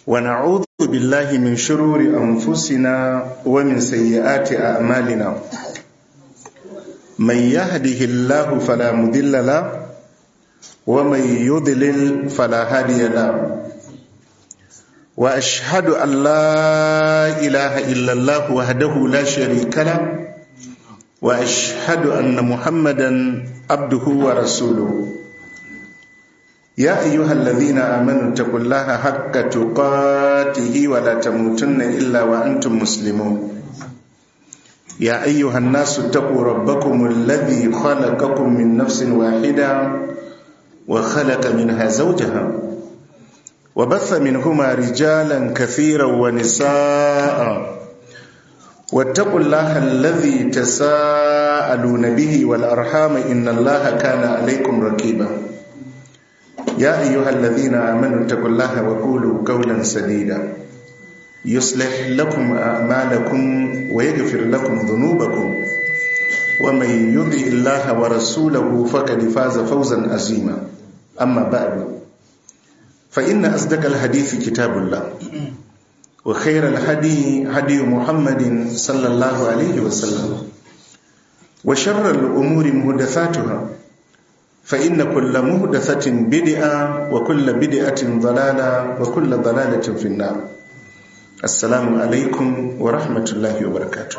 ونعوذ بالله من شرور أنفسنا ومن سيئات أعمالنا من يهده الله فلا مضل له ومن يضلل فلا هادي له وأشهد أن لا إله إلا الله وحده لا شريك له وأشهد أن محمدا عبده ورسوله يا أيها الذين آمنوا اتقوا الله حق تقاته ولا تموتن إلا وأنتم مسلمون يا أيها الناس اتقوا ربكم الذي خلقكم من نفس واحدة وخلق منها زوجها وبث منهما رجالا كثيرا ونساء واتقوا الله الذي تساءلون به والأرحام إن الله كان عليكم رقيبا يا أيها الذين آمنوا اتقوا الله وقولوا قولا سديدا يصلح لكم أعمالكم ويغفر لكم ذنوبكم ومن يطع الله ورسوله فقد فاز فوزا عظيما أما بعد فإن أصدق الحديث كتاب الله وخير الهدي هدي محمد صلى الله عليه وسلم وشر الأمور محدثاتها فإن كل محدثة بدعة وكل بدعة ضلالة وكل ضلالة في النار السلام عليكم ورحمة الله وبركاته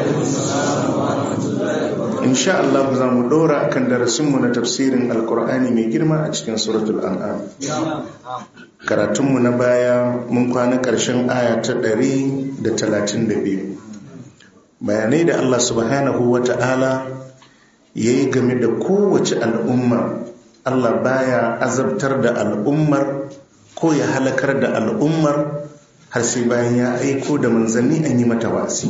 إن شاء الله زام دورا كان درسمنا تفسير القرآن من جرمى أجتن سورة الأنعام karatunmu na baya mun kwana ƙarshen aya ta 132 bayanai da Allah subhanahu wa ta'ala ya yi game da kowace al'umma Allah baya azabtar da al'ummar ko ya halakar da al'ummar har sai bayan ya aiko da manzanni an yi mata wasi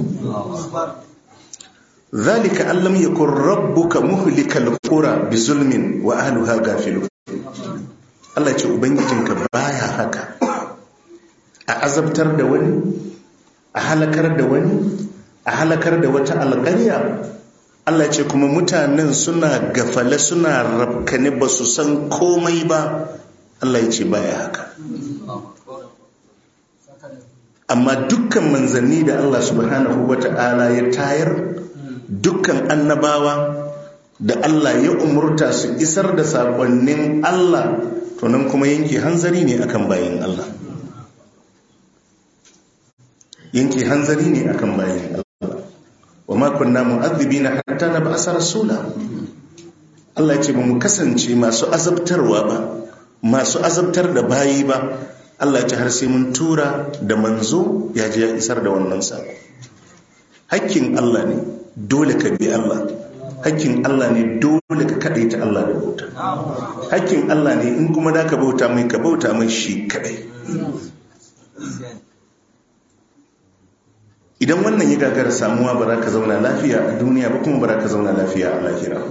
zalika allam yakun rabbuka muhlikal qura bi zulmin wa ahliha gafilun Allah ce ubangijinka baya haka a azabtar da wani a halakar da wani a halakar da wata alƙarya Allah ce kuma mutanen suna gafale suna rafkane ba su san komai ba Allah ya ce baya haka amma dukkan manzanni da Allah subhanahu wata'ala ya tayar dukkan annabawa da Allah ya umurta su isar da saƙonnin Allah to nan kuma yanke hanzari ne akan bayin Allah yanke hanzari ne akan bayin Allah wa ma kunna mu'adhibina hatta nab'asa rasula Allah ya ce ba mu kasance masu azabtarwa ba masu azabtar da bayi ba Allah ya ce har sai mun tura da manzo ya je ya isar da wannan sako hakkin Allah ne dole ka bi Allah hakkin Allah ne dole ka kaɗai ta Allah da bauta hakkin Allah ne in kuma da ka bauta mai ka bauta mai shi kaɗai idan wannan ya gagara samuwa ba za ka zauna lafiya a duniya ba kuma ba za ka zauna lafiya a lahira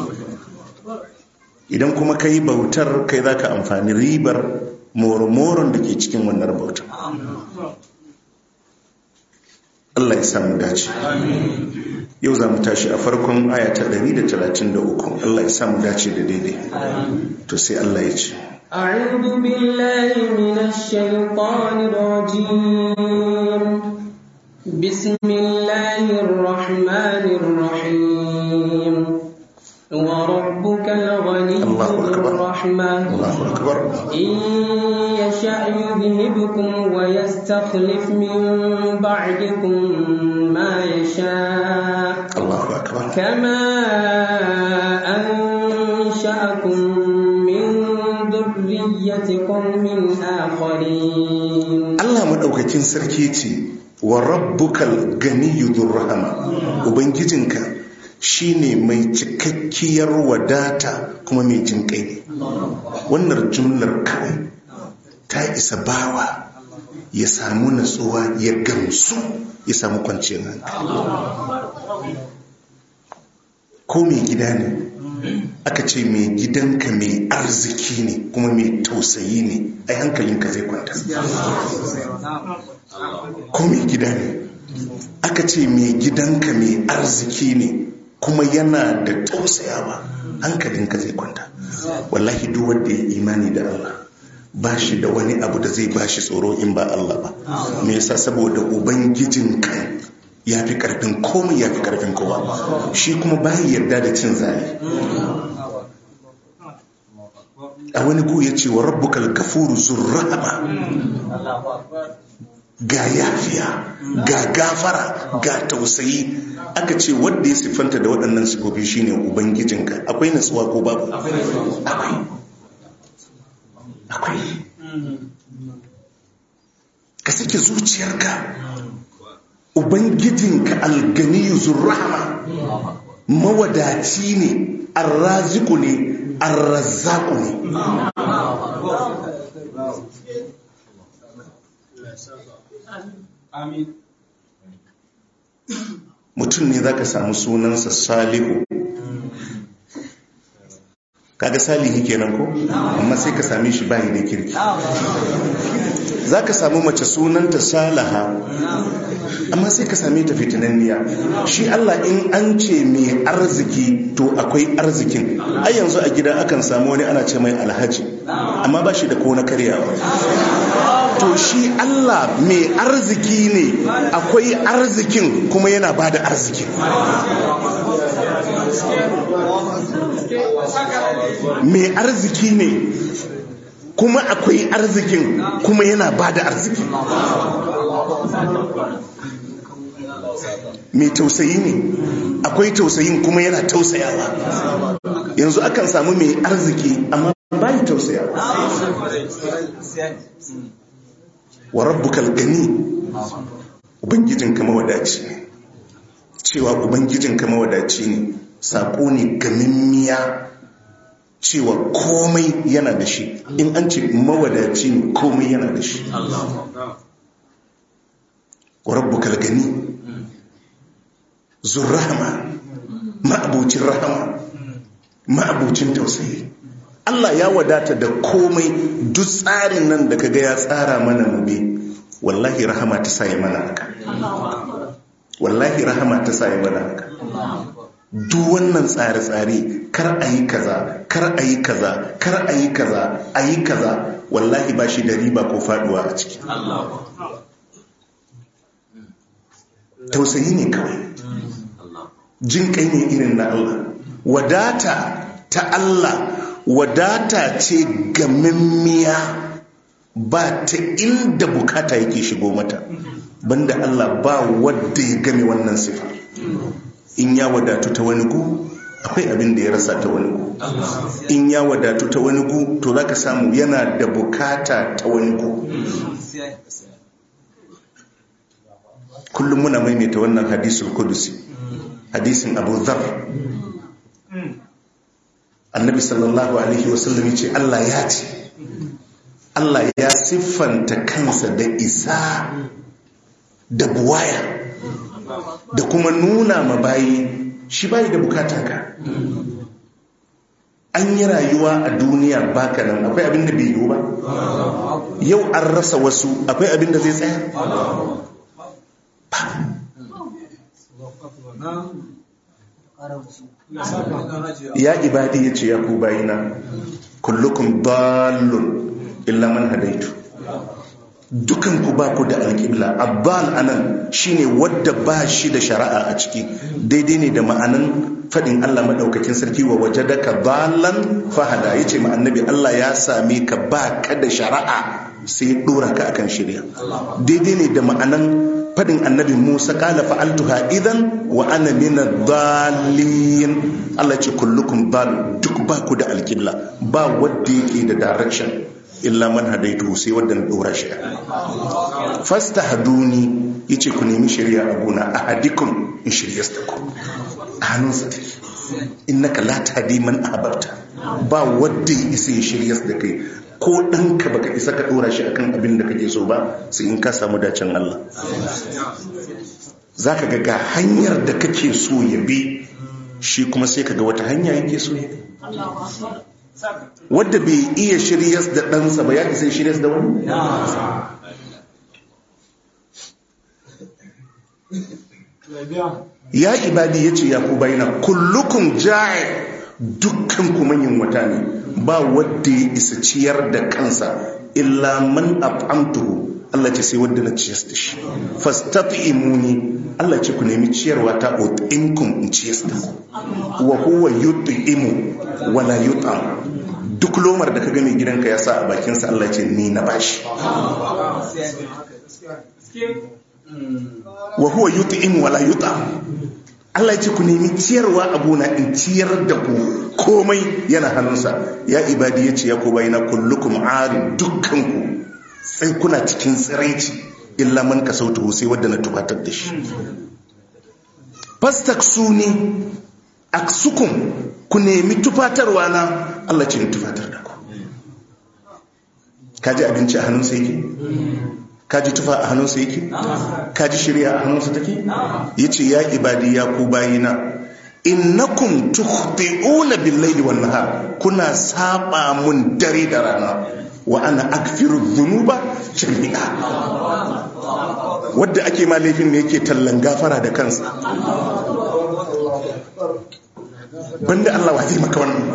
idan kuma ka yi bautar kai za ka amfani ribar moromoron da ke cikin wannan bautar Allah ya samu dace yau za mu tashi a farkon aya ta 133 Allah ya samu dace da daidai to sai Allah ya ce أعوذ بالله من الشيطان الرجيم بسم الله الرحمن الرحيم وربك الغني الله ذو أكبر. الرحمة Allahu akbar إن يشأ يذهبكم ويستخلف من بعدكم ما يشاء Allahu akbar كما أنشأكم من ذرية قوم آخرين Allah madaukakin sarki ce wa rabbukal ganiyyu rahama ubangijinka shine mai cikakkiyar wadata kuma mai jin kai ne wannan jumlar kawai ta isa bawa ya samu natsuwa ya gamsu ya samu kwanciyar hankali ko mai gida ne aka ce mai gidanka mai arziki ne kuma mai tausayi ne ai hankalinka zai kwanta ko mai gida ne aka ce mai gidanka mai arziki ne kuma yana da tausayawa hankalinka zai kwanta wallahi duk wanda ya imani da Allah ba shi da wani abu da zai ba shi tsoro in ba Allah ba me yasa saboda ubangijin kan ya fi karfin komai ya fi karfin kowa shi kuma bayan yarda da cin zali a wani gu ya ce wa rabbukal gafuru zurrahama ga yafiya ga gafara ga tausayi aka ce wanda ya siffanta da waɗannan sifofi shine ubangijinka akwai natsuwa ko babu akwai akwai ka sake zuciyarka ubangijinka alganiyu zurrahama mawadaci ne arraziku ne arrazzaku ne mutum ne za ka samu sunansa salihu kaga salihi kenan ko amma sai ka same shi bayi da kirki za ka samu mace sunanta salaha amma sai ka same ta fitinanniya shi Allah in an ce mai arziki to akwai arzikin ai yanzu a gida akan samu wani ana ce mai alhaji amma ba shi da ko na karyawa to shi Allah mai arziki ne akwai arzikin kuma yana ba da arzikin mai arziki ne kuma akwai arzikin kuma yana ba da arziki mai tausayi ne akwai tausayin kuma yana tausayawa yanzu akan samu mai arziki amma bayi tausayawa wa rabbukal gani ubangijinka mawadaci ne cewa ubangijinka mawadaci ne saƙo ne gamimmiya cewa komai yana da shi in an ce mawadaci ne komai yana da shi wa rabbukal gani zurrahama ma'abucin rahama ma'abucin tausayi Allah ya wadata da komai duk tsarin nan da kaga ya tsara mana mu bi wallahi rahama ta sai mana haka wallahi rahama ta sai mana haka duk wannan tsare-tsare kar a yi kaza kar a yi kaza kar a yi kaza a yi kaza wallahi ba shi da riba ko faduwa a ciki tausayi ne kawai jin kai ne irin na Allah wadata ta Allah wadata ce gamimmiya ba ta inda bukata yake shigo mata banda Allah ba wadda ya game wannan sifa in ya wadatu ta wani gu akwai abin da ya rasa ta wani gu in ya wadatu ta wani gu to za ka samu yana da bukata ta wani gu kullum muna maimaita wannan hadisul kudusi hadisin abu dhar annabi sallallahu alaihi wasallam ce Allah ya ce Allah ya siffanta kansa da isa da buwaya da kuma nuna ma bayi shi bayi da bukata ka an yi rayuwa a duniya baka nan akwai abin da bai yiwu ba yau an rasa wasu akwai abin da zai tsaya ya ibadi ya ce ya ku bayina kullukum dallun illa man hadaitu dukan ku ba ku da alƙibla abbal anan shine wadda ba shi da shari'a a ciki daidai ne da ma'anan faɗin Allah maɗaukakin sarki wa waje da ka balan fahada ya ce annabi Allah ya same ka ba ka da shari'a sai ya ɗora ka akan shirya daidai ne da ma'anan faɗin annabi Musa kala fa'altuha idan wa ana mina dalin Allah ce kullukum dal duk ba ku da alƙibla ba wadda yake da direction illa man hadaitu sai wadda na dora shi fasta haduni yace ku nemi shari'a a gona a hadikun in shirya su ku a hannunsa take innaka la tahdi man ahbabta ba wadda ya isa ya shirya da kai ko ɗanka baka isa ka dora shi akan abin da kake so ba sai in ka samu dacen Allah zaka ga ga hanyar da kake so ya bi shi kuma sai kaga wata hanya yake so ya bi wadda bai iya shiryas da ɗansa ba ya isa shiryas da wani? ya ibadi ya ce ya ku bayina kullukun jaye dukkan kuma yin wata ne ba wadda ya isa ciyar da kansa illa man at'amtuhu Allah ce sai wanda na ciyas da shi fastat'imuni Allah ce ku nemi ciyarwa ta ut'imkum in ciyas da ku wa huwa yut'imu wala yut'am duk lomar da ka ga mai gidanka ya sa a bakinsa Allah ce ni na bashi wa huwa yut'im wala yut'am Allah ya ce ku nemi ciyarwa abuna in ciyar da ku komai yana hannunsa ya ibadi ya ce ya ku bayina kullukum arin dukkanku sai kuna cikin tsiraici illa man kasautu sai wadda na tubatar da shi fastaksuni aksukum ku nemi tufatarwa na Allah ce ni tufatar da ku kaji abinci a hannunsa yake kaji tufa a hannunsa yake kaji shirya a hannunsa take yace ya ibadi ya ku bayina innakum tukhti'una bil-laili wan-nahar kuna saba mun dare da rana wa ana akfiru dhunuba jami'a wadda ake ma laifin ne yake tallan gafara da kansa banda Allah wa zai maka wannan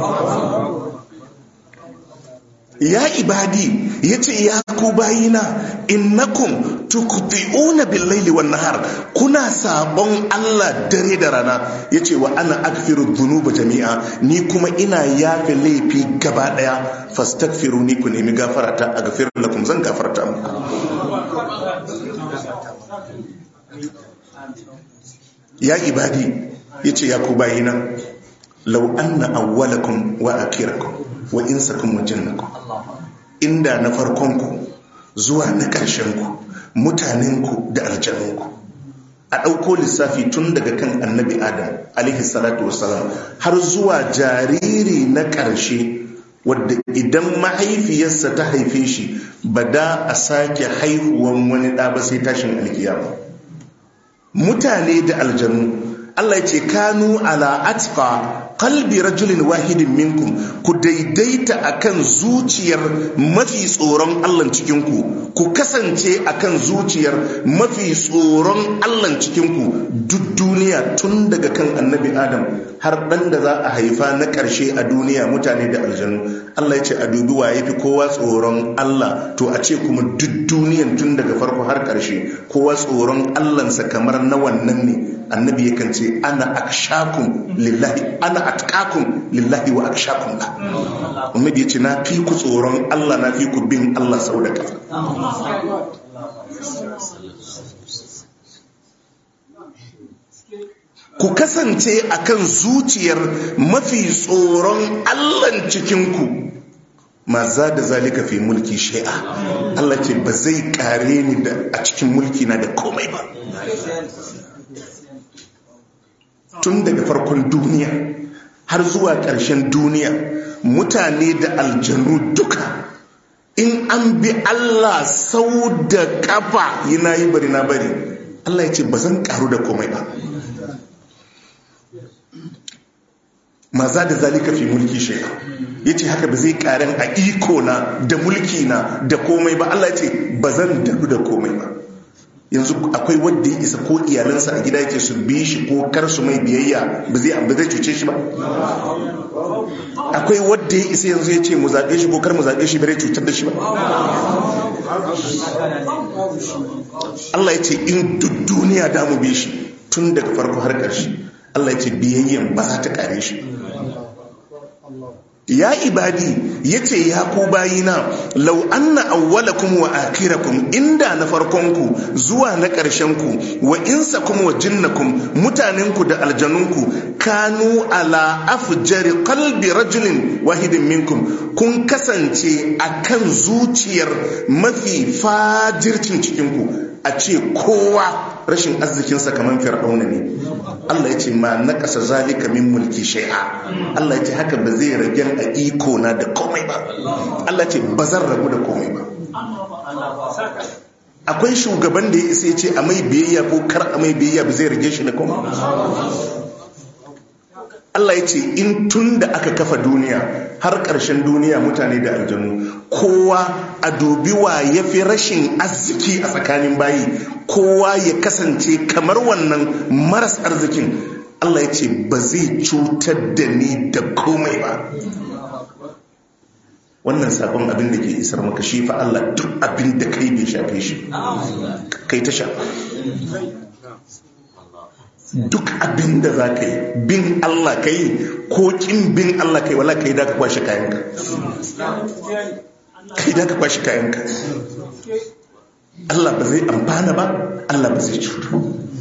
ya ibadi ya ce ya ku bayina innakum tuqti'una bil-laili wan-nahar kuna sabon Allah dare da rana yace wa ana akfiru dhunuba jami'a ni kuma ina yafe laifi gaba daya fastaghfiruni ku nemi gafara ta aghfir lakum zan gafarta muku ya ibadi yace ya ku bayina law anna awwalakum wa akhirakum wa insakum wa jinnakum inda na farkonku zuwa na ƙarshenku mutanenku da aljanunku a ɗauko lissafi tun daga kan annabi adam alaihi salatu wasalam har zuwa jariri na ƙarshe wadda idan mahaifiyarsa ta haife shi ba da a sake haihuwan wani ɗa ba sai tashin alkiyama mutane da aljanu Allah ya ce kanu ala atqa qalbi rajulin wahidin minkum ku daidaita akan zuciyar mafi tsoron Allah cikin ku ku kasance akan zuciyar mafi tsoron Allah cikin ku duk duniya tun daga kan annabi Adam har dan da za a haifa na karshe a duniya mutane da aljanu Allah ya ce a dubi wa yafi kowa tsoron Allah to a ce kuma duk duniyan tun daga farko har karshe kowa tsoron Allahnsa kamar na wannan ne annabi yakan ce ana akshakum lillahi ana atqakum lillahi wa akshakum la annabi yace na fi ku tsoron Allah na fi ku bin Allah sau da kafa ku kasance akan zuciyar mafi tsoron Allah cikinku ma za da zalika fi mulki shai'a Allah ce ba zai kare ni da a cikin mulki na da komai ba tun daga farkon duniya har zuwa ƙarshen duniya mutane da aljanu duka in an bi Allah sau da kafa yana yi bari na bari Allah ya ce ba zan karu da komai ba maza da zalika fi mulki shaya ya ce haka ba zai karen a iko na da mulki na da komai ba Allah ya ce ba zan daɗu da komai ba yanzu akwai wadda ya isa ko iyalansa a gida yake su bi shi ko kar su mai biyayya ba zai ba zai cuce shi ba akwai wadda ya isa yanzu ya ce mu zaɓe shi ko kar mu zaɓe shi bare cutar da shi ba Allah ya ce in duk duniya da mu bi shi tun daga farko har ƙarshe Allah ya ce biyayyan ba za ta kare shi ya ibadi ya ce ya ku bayina lau anna awwalakum wa akhirakum inda na farkonku zuwa na ƙarshenku wa insakum wa jinnakum mutanenku da aljanunku kanu ala afjari qalbi rajulin wahidin minkum kun kasance akan zuciyar mafi fajircin cikinku a ce kowa rashin arzikinsa kamar fir'auna ne Allah ya ce ma na ƙasa zalika min mulki shai'a Allah ya ce haka ba zai rage a iko na da komai ba Allah ya ce ba zan rabu da komai ba akwai shugaban da ya isa ya ce a mai biyayya ko kar a mai biyayya ba zai rage shi da komai Allah ya ce in tun da aka kafa duniya har ƙarshen duniya mutane da aljanu kowa a dubi wa ya fi rashin arziki a tsakanin bayi kowa ya kasance kamar wannan maras arzikin Allah ya ce ba zai cutar da ni da komai ba wannan sakon abin da ke isar maka shi fa Allah duk abin da kai bai shafe shi kai ta shafa duk abin da za ka yi bin Allah ka yi ko kin bin Allah ka yi wala ka yi da ka kwashe kayanka ka yi da ka kwashe kayanka Allah ba zai amfana ba Allah ba zai cuta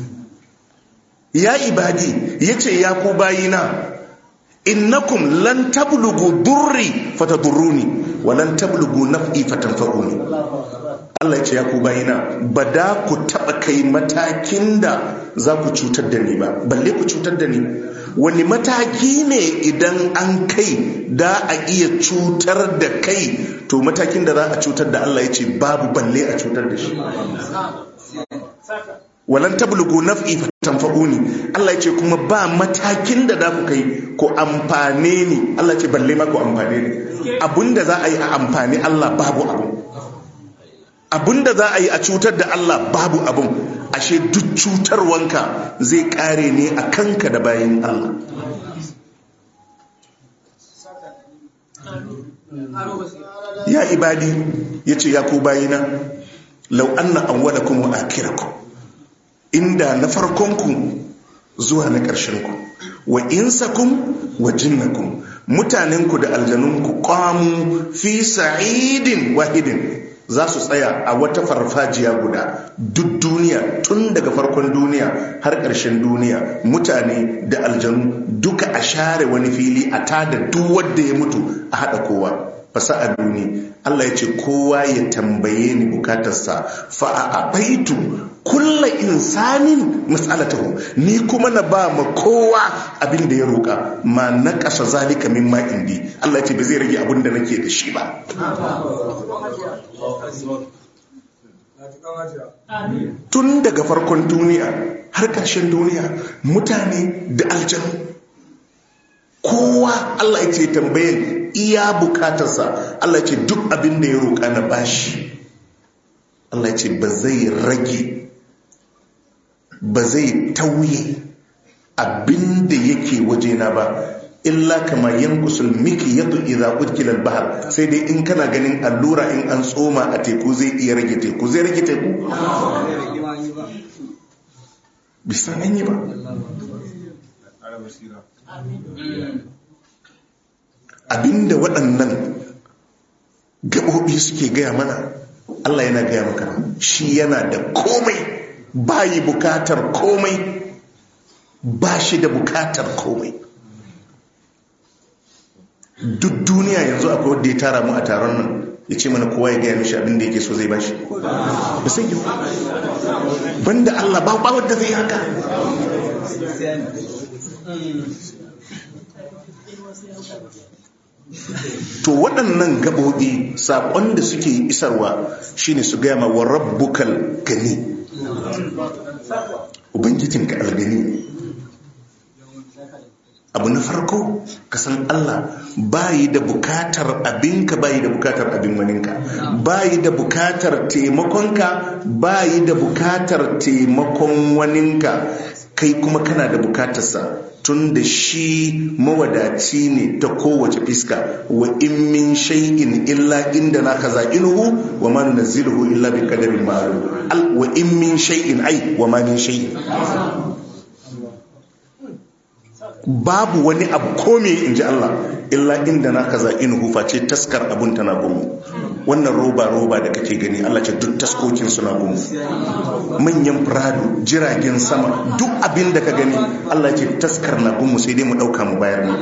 ya ibadi ya ce ya ku bayina innakum lan tablugu durri fatadurruni wa lan tablugu naf'i fatanfa'uni Allah ya ce ya ku bayina ba da ku taba kai matakin da za ku cutar da ni ba balle ku cutar da ni wani mataki ne idan an kai da a iya cutar da kai to matakin da za a cutar da Allah ya ce babu balle a cutar da shi walan tablugu naf'i fatanfa'uni Allah ya ce kuma ba matakin da za ku kai ko amfane ni Allah ya ce balle ma ku amfane ni abinda za a yi a amfani Allah babu abu abinda za a yi a cutar da Allah babu abun ashe duk cutarwanka zai kare ne a kanka da bayan Allah ya ibadi ya ce ya ku bayina lau anna awwalakum wa akhirakum inda na farkonku zuwa na ƙarshenku wa insakum wa jinnakum mutanenku da aljanunku qamu fi sa'idin wahidin za su tsaya a wata farfajiya guda duk duniya tun daga farkon duniya har ƙarshen duniya mutane da aljanu duka a share wani fili a tada duk wanda ya mutu a haɗa kowa fasa a duni Allah ya ce kowa ya tambaye ni bukatarsa fa a abaitu kulla insanin matsalatahu ni kuma na ba ma kowa abin da ya roƙa ma na ƙasa zalika min ma indi Allah ya ce ba zai rage abin da nake da shi ba tun daga farkon duniya har ƙarshen duniya mutane da aljanu kowa Allah ya ce tambayin iya bukatarsa Allah ya ce duk abin da ya roƙa na bashi Allah ya ce ba zai rage ba zai tauye abin da yake wajena ba illa kama yankusul miki yadu idza udkila al-bahr sai dai in kana ganin allura in an tsoma a teku zai iya rage teku zai rage teku bisan an yi ba abinda waɗannan gaɓoɓi suke gaya mana Allah yana gaya maka shi yana da komai bayi bukatar komai ba shi da bukatar komai duk duniya yanzu akwai wadda ya tara mu a taron nan ya ce mana kowa ya gaya mishi abinda yake so zai bashi ba sai yi banda Allah ba ba wadda zai haka to waɗannan gaɓoɓi saƙon da suke isarwa shine su gaya ma wa rabbukal gani ubangijinka algani abu na farko ka san Allah bayi da bukatar abinka bayi da bukatar abin waninka bayi da bukatar taimakonka bayi da bukatar taimakon waninka kai kuma kana da bukatarsa tun da shi mawadaci ne ta kowace fiska wa in min shay'in illa inda na kaza inuhu wa ma nunazziluhu illa bi qadarin ma'lum wa in min shay'in ai wa ma min shay'in babu wani abu kome in ji Allah illa inda na kaza inuhu face taskar abun tana gumu wannan roba roba da kake gani Allah ce duk taskokin suna gumu manyan firado jiragen sama duk abin da ka gani Allah ce taskar na gumu sai dai mu dauka mu bayar mu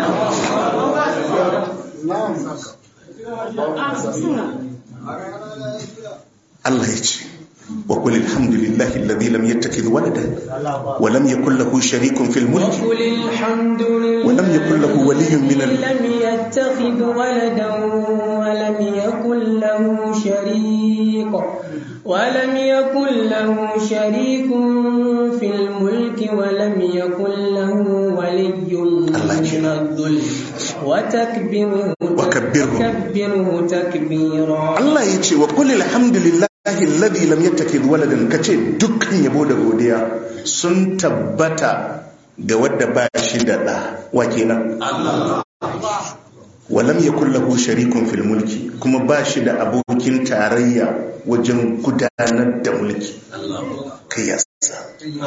Allah ya ce وقل الحمد لله الذي لم يتخذ ولدا ولم يكن له شريك في الملك وقل الحمد لله ولم يكن له ولي من ال... لم يتخذ ولدا ولم يكن له شريك ولم يكن له شريك في الملك ولم يكن له ولي من الذل وتكبره وكبره وكبره تكبيرا Allah ya ce wa qul alhamdulillahi alladhi lam yattakhidh waladan kace dukkan yabo da godiya sun tabbata ga wadda ba shi da da wa kenan walam ya kullahu sharikun fil mulki kuma ba shi da abokin tarayya wajen gudanar da mulki kai ya sa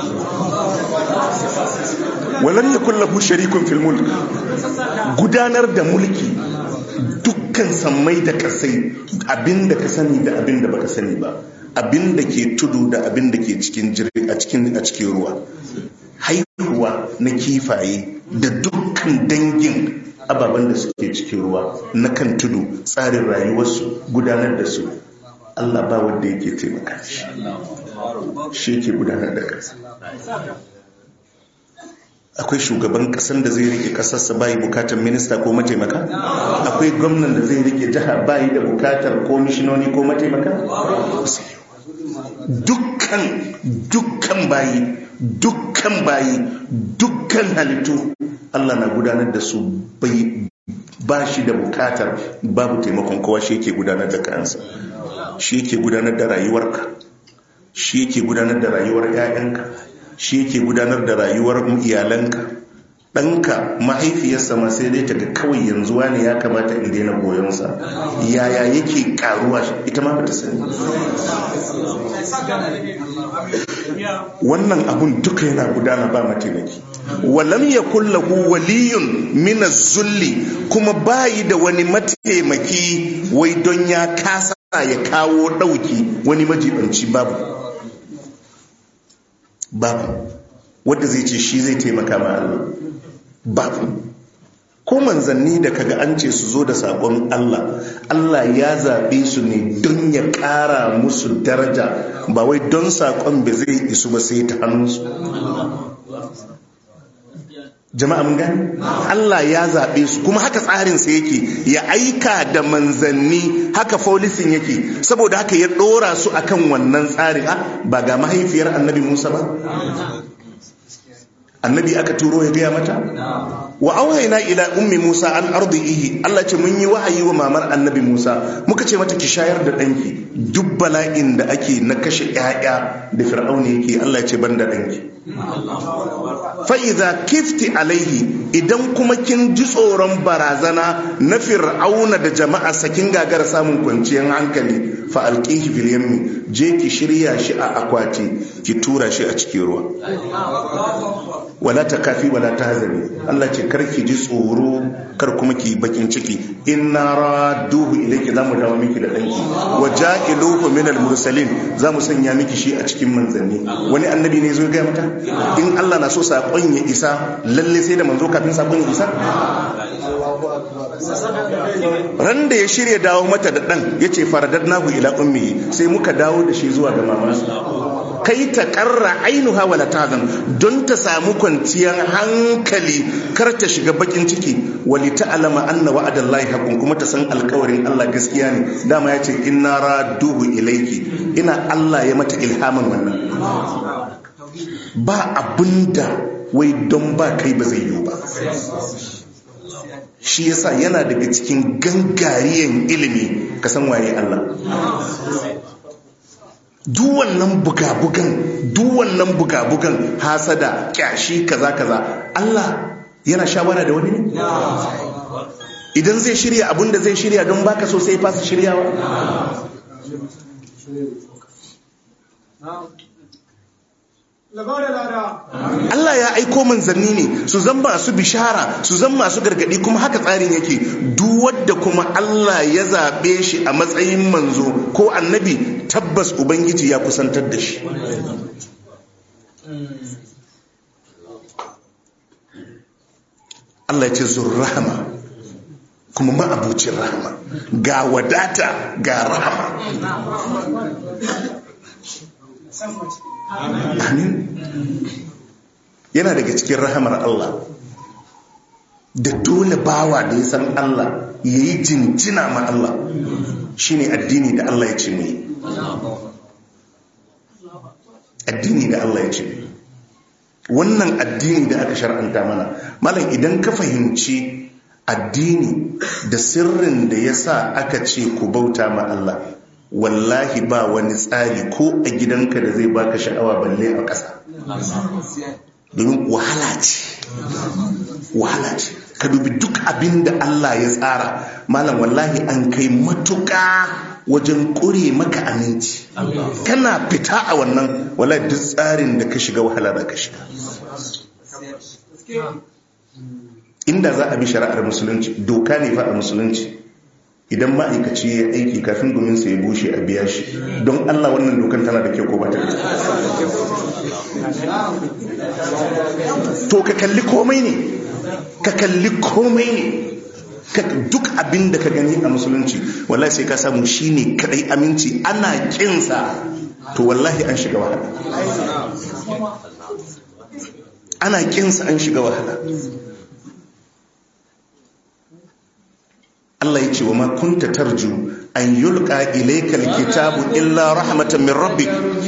walam ya kullahu sharikun fil mulki gudanar da mulki dukkan sammai da kasai abinda ka sani da abinda baka sani ba abinda ke tudu da abinda ke cikin a cikin a cikin ruwa haihuwa na kifaye da dukkan dangin ababen da suke cikin ruwa na kan tudu tsarin rayuwarsu gudanar da su Allah ba wanda yake taimaka shi shi yake gudanar da ƙasa akwai shugaban ƙasar da zai rike ƙasarsa bayi bukatar minista ko mataimaka akwai gwamnan da zai rike jiha bayi da bukatar komishinoni ko mataimaka dukkan dukkan bayi dukkan bayi dukkan halittu Allah na gudanar da su bai ba shi da bukatar babu taimakon kowa shi yake gudanar da kansa shi yake gudanar da rayuwarka shi yake gudanar da rayuwar 'ya'yanka shi yake gudanar da rayuwar iyalanka ɗanka mahaifiyarsa ma sai dai ta ga kawai yanzu wani ya kamata in daina goyonsa yaya yake karuwa ita ma bata sani wannan abun duka yana gudana ba mataimaki walam ya kullahu waliyun mina zulli kuma bayi da wani mataimaki wai don ya kasa ya kawo ɗauki wani majibanci babu babu wadda zai ce shi zai taimaka ma Allah babu ko manzanni da kaga an ce su zo da sabon Allah Allah ya zaɓe su ne don ya ƙara musu daraja ba wai don saƙon ba zai isu ba sai ta hannunsu jama'a mun gani Allah ya zaɓe su kuma haka tsarinsa yake ya aika da manzanni haka folisin yake saboda haka ya ɗora su akan wannan tsarin ba ga mahaifiyar annabi Musa ba annabi aka turo ya gaya mata wa auhayna ila ummi musa an ardihi Allah ce mun yi wahayi wa mamar annabi musa muka ce mata ki shayar da danki duk bala'in da ake na kashe yaya da fir'auna yake Allah ce banda danki fa idza kifti alaihi idan kuma kin ji tsoron barazana na fir'auna da jama'a sakin gagara samun kwanciyar hankali fa alqihi fil yammi je ki shirya shi a akwati ki tura shi a cikin ruwa wala ta kafi wala ta hazari Allah ce kar ki ji tsoro kar kuma ki bakin ciki inna raduhu ilayki zamu dawo miki da danki wa ja'iluhu min al-mursalin zamu sanya miki shi a cikin manzanni wani annabi ne zo ga mata in Allah na so sakon ya isa lalle sai da manzo kafin sakon ya isa ran da ya shirya dawo mata da dan yace faradadnahu ila ummi sai muka dawo da shi zuwa ga mamansa kai ta karra ainuha wala tazan don ta samu kwanciyar hankali kar ta shiga bakin ciki wali ta'lama anna wa'adallahi haqqun kuma ta san alkawarin Allah gaskiya ne dama ya ce inna raduhu ilayki ina Allah ya mata ilhamin wannan ba abinda wai don ba kai ba zai yi ba shi yasa yana daga cikin gangariyan ilimi ka san waye Allah duwannan buga-bugan duwannan buga-bugan hasada kyashi kaza kaza Allah yana shawara da wani ne idan zai shirya abinda zai shirya don baka so sai fasa shiryawa Allah ya aiko manzanni ne su zan masu bishara su zan masu gargadi kuma haka tsarin yake duk wadda kuma Allah ya zaɓe shi a matsayin manzo ko annabi tabbas ubangiji ya kusantar da shi Allah ya ce zurrahama kuma ma'abucin rahama ga wadata ga rahama amin yana daga cikin rahamar Allah da dole bawa da ya san Allah ya yi jinjina ma Allah shine addini da Allah ya ce mu yi addini da Allah ya ce wannan addini da aka shar'anta mana malam idan ka fahimci addini da sirrin da ya sa aka ce ku bauta ma Allah wallahi ba wani tsari ko a gidanka da zai baka sha'awa balle a ƙasa domin wahala ce wahala ce ka dubi duk abin da Allah ya tsara malam wallahi an kai matuƙa wajen ƙure maka aminci kana fita a wannan wallahi duk tsarin da ka shiga wahala da ka shiga inda za a bi shari'ar musulunci doka ne fa a musulunci idan ma'aikaci ya aiki kafin dominsa ya bushe a biya shi don Allah wannan dokan tana da kyau ko ba ta da to ka kalli komai ne ka kalli komai ne duk abin da ka gani a musulunci wallahi sai ka samu shine kadai aminci ana kinsa to wallahi an shiga wahala ana kinsa an shiga wahala Allah ya ce wa ma kunta tarju an yulqa ilayka alkitabu illa rahmatan min rabbik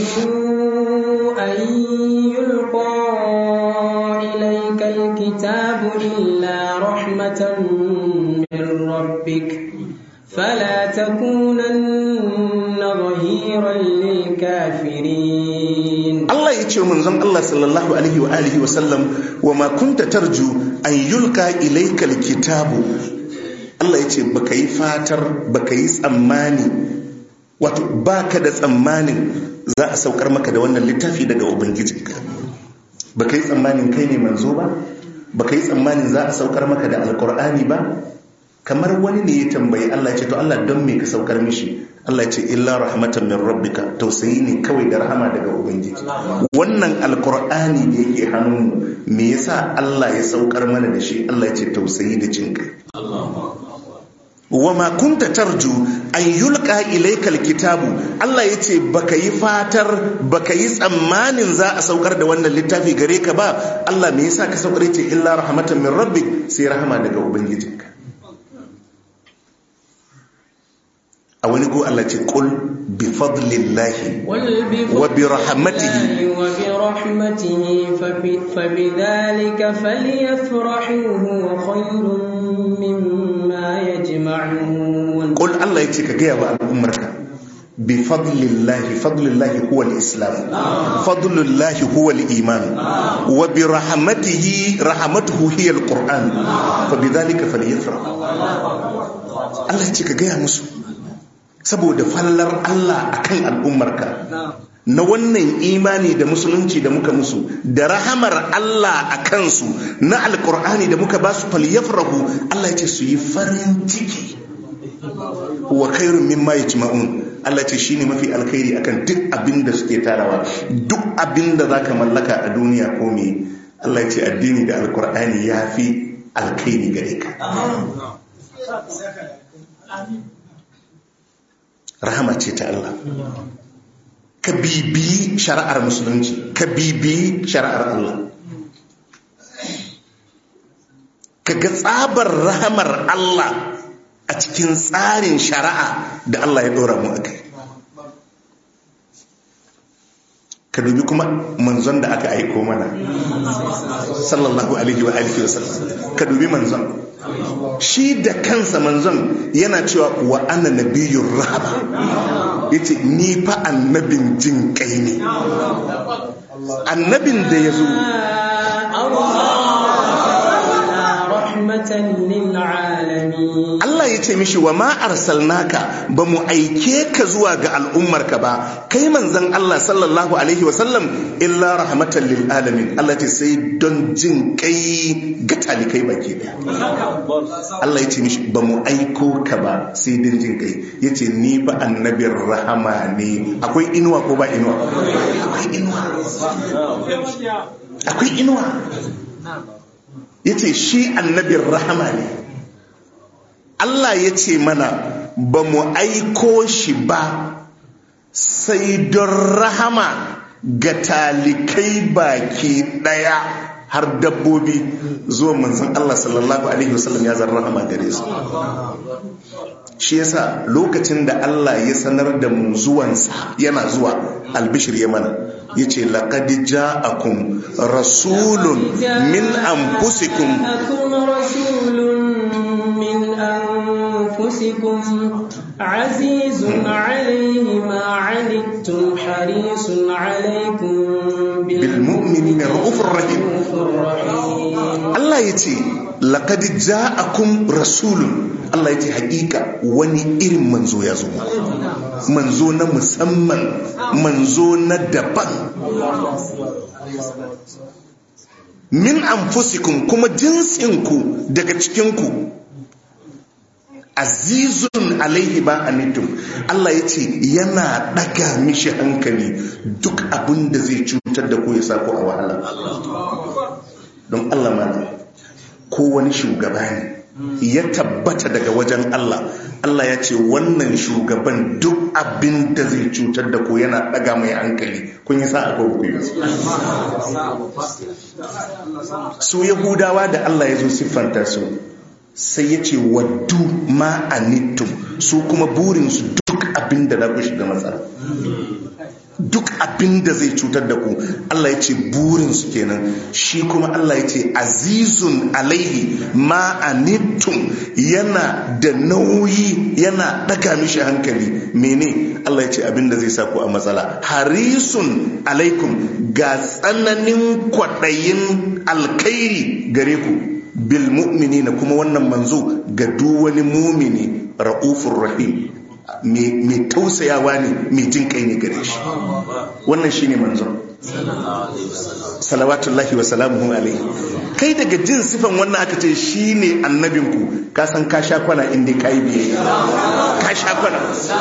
أن يلقى إليك الكتاب إلا رحمة من ربك فلا تكونن ظهيرا للكافرين Allah ya ce wa manzon Allah sallallahu alaihi wa alihi wa sallam wa ma kunta tarju an yulqa ilayka alkitabu Allah ya ce baka yi fatar baka yi tsammani wato baka da tsammanin za a saukar maka da wannan littafi daga ubangijinka baka yi tsammanin kai ne manzo ba baka yi tsammanin za a saukar maka da alkur'ani ba kamar wani ne ya tambayi Allah ya ce to Allah don me ka saukar mishi Allah ya ce illa rahmatan min rabbika tausayi ne kawai da rahama daga ubangiji wannan alkur'ani da yake hannunmu me yasa Allah ya saukar mana da shi Allah ya ce tausayi da jin kai wama kunta tarju an yulka ilaikal kitabu Allah ya ce baka yi fatar baka yi tsammanin za a saukar da wannan littafi gare ka ba Allah me yasa ka saukar ce illa rahmatan min rabbik sai rahama daga ubangijinka a wani go Allah ce qul bi fadlillahi wa bi rahmatihi wa bi rahmatihi fa bi dhalika falyafrahu wa khayrun mimma yajma'un qul Allah yace ka gaya wa al'ummarka bi fadlillahi fadlillahi huwa al-islam fadlillahi huwa al-iman wa bi rahmatihi rahmatuhu hiya al-qur'an fa bi dhalika falyafrahu Allah yace ka gaya musu saboda fallar Allah akan al'ummarka na wannan imani da musulunci da muka musu da rahamar Allah a kansu na alkur'ani da muka ba su falyafrahu Allah ya ce su yi farin ciki wa khairun mimma yajma'un Allah ce shine mafi alkhairi akan duk abin da suke tarawa duk abin da zaka mallaka a duniya ko me Allah ya ce addini da alkur'ani ya fi alkhairi gare ka rahama ce ta Allah ka bibi shari'ar musulunci ka bibi shari'ar Allah ka ga tsabar rahamar Allah a cikin tsarin shari'a da Allah ya dora mu akai ka dubi kuma manzon da aka aiko mana sallallahu alaihi wa alihi wasallam ka dubi manzon shi da kansa manzon yana cewa wa ana nabiyyur rahama yace ni fa annabin jin kai ne annabin da ya zo Allah ya ce mishi wa ma arsalnaka ba mu aike ka zuwa ga al'ummarka ba kai manzon Allah sallallahu alaihi wasallam illa rahmatan lil alamin Allah ce sai don jin kai ga talikai baki daya Allah ya ce mishi ba mu aiko ka ba sai don jin kai ya ce ni ba annabin rahama ne akwai inuwa ko ba inuwa akwai inuwa akwai inuwa ya ce shi annabin rahama ne Allah ya ce mana ba mu aiko shi ba sai don rahama ga talikai baki daya har dabbobi zuwa manzan Allah sallallahu Alaihi wasallam ya zan rahama gare su shi yasa lokacin da Allah ya sanar da mu zuwansa yana zuwa albishir ya mana ya ce laƙadi ja'akum rasulun min anfusikum أنفسكم عزيز عليه ما عنتم حريص عليكم بالمؤمنين رؤوف رحيم الرحيم Allah ya ce laqad ja'akum rasulun Allah ya ce hakika wani irin manzo ya zo muku. manzo na musamman manzo na daban min anfusikum kuma jinsinku daga cikinku azizun alaihi ba anittum Allah ya ce yana daga mishi hankali duk abin da zai cutar da ku ya sa ku a wahala don Allah mana ko wani shugaba ne ya tabbata daga wajen Allah Allah ya ce wannan shugaban duk abin da zai cutar da ku yana daga mai hankali kun yi sa'a ko ku yi su yahudawa da Allah ya zo siffanta su sai ya ce waddu ma anittum su kuma burinsu duk abin da za ku shiga matsala duk abin da zai cutar da ku Allah ya ce burinsu kenan shi kuma Allah ya ce azizun alaihi ma anittum yana da nauyi yana daga mishi hankali mene Allah ya ce abin da zai sa ku a matsala harisun alaikum ga tsananin kwaɗayin alkairi gare ku bil mu'minina kuma wannan manzo ga duk wani mumini ra'ufur rahim mai tausayawa ne mai jin kai ne gare shi wannan shine manzon salawatullahi wa salamuhu alaihi kai daga jin sifan wannan aka ce shine annabinku ka san ka sha kwana inda kai biye ka sha kwana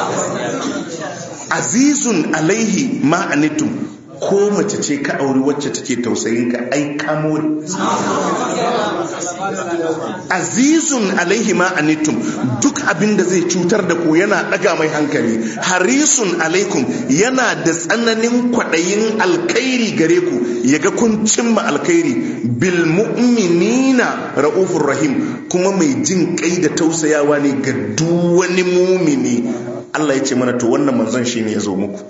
azizun alaihi ma anitum ko mace ce ka auri wacce take tausayin ka ai kamo azizun alaihi ma anittum duk abin da zai cutar da ku yana daga mai hankali harisun alaikum yana da tsananin kwaɗayin alkhairi gare ku yaga kun cimma alkhairi bil mu'minina ra'ufur rahim kuma mai jin kai da tausayawa ne ga duk wani mumini Allah ya ce mana to wannan manzon shine ya zo muku